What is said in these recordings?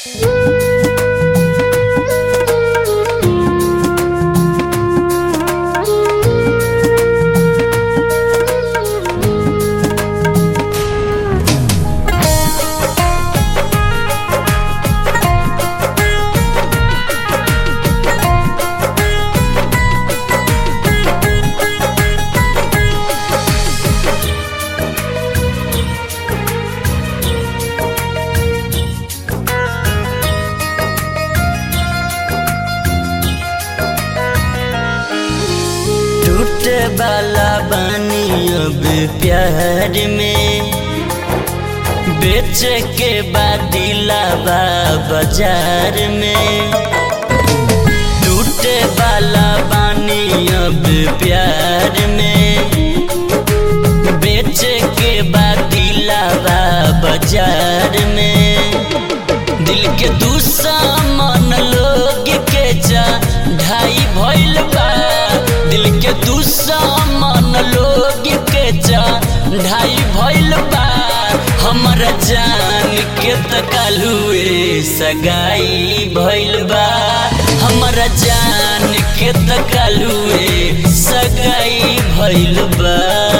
टूटे वाला बानी अब प्यार में बेच के बादिलाबा बाजार में टूटे वाला बानी अब प्यार में बेच के बादिलाबा बाजार में दिल के दुश्मन लोग के जा ढाई भइल बा दिल के दुश्मन लोग के जा ढाई भइल बा हमर जान के तकालुए सगाई भइल बा हमर जान के तकालुए सगाई भइल बा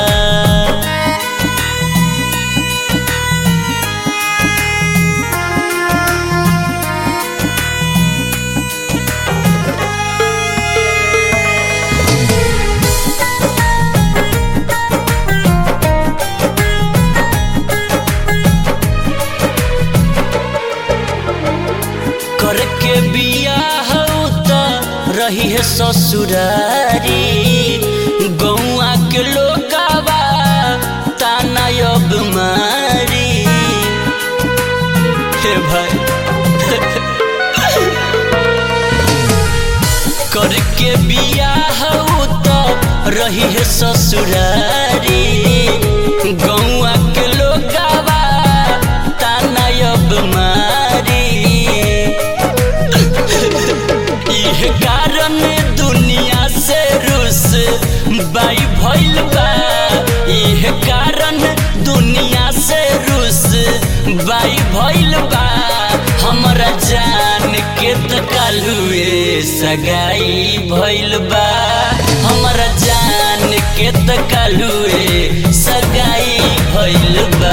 करके बियाह त रही है ससुरारी गौआ के लोगावा ताना अब मारी हे भाई करके बियाह त रही है ससुरारी गौआ के लोगावा ताना अब मारी इह कारण दुनिया से रुस बाई भइल बा इह कारण दुनिया से रुस बाई भइल बा हमरा जान के तकालुए सगाई भइल बा हमरा जान के तकालुए सगाई भइल बा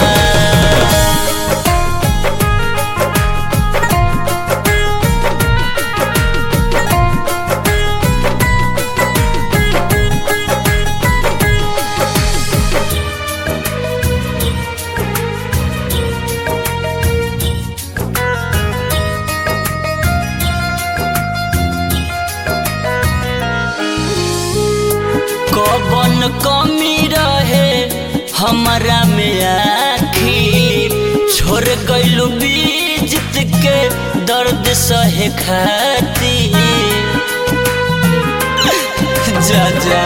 कबन कमी रहे हमारा में आखिर छोड़ गइलू बीजित के दर्द सहे खाती जा जा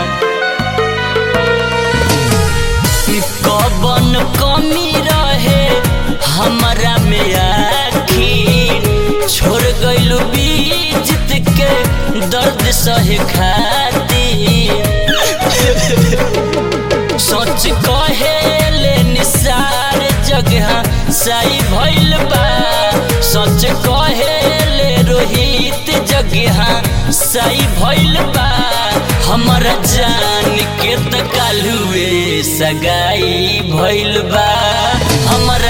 कबन कमी रहे हमारा में आखिर छोड़ गइलू बीजित के दर्द सहे खाती सोच कहेले निसार जगह सही भइल बा सोच कहेले रोहित जगह सही भइल बा हमर जान के तकालुए सगाई भइल बा हमर